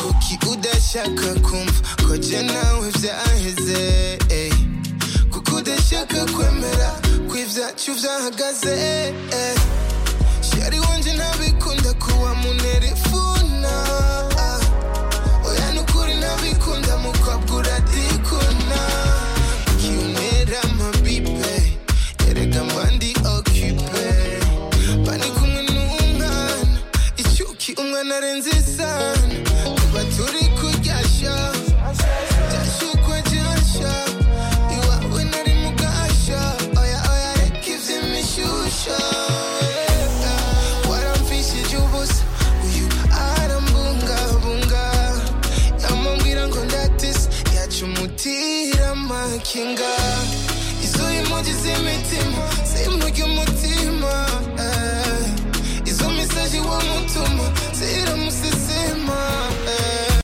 kuki udashaka kumva ko jye nawe byaheze eh. kuko udashaka kwemera ko ibyacu byahagaze eh. shari wanje ntabikunda kuwa munerifuna ah. oya nukuri ntabikunda mukobwa uradikuna kuki unera amabibe erega mbandi okipe bari kumwe n'umwana icyuki umwana arenze isano tuba turi kuryashya byashukwa ryashya iwawe nari mugasha oya oya reka iby'imishyushya waramfishije ubusa uyu arambungabunga yamubwira ngo ndatise yaca umutira amakinga izuba impunzi z'imitima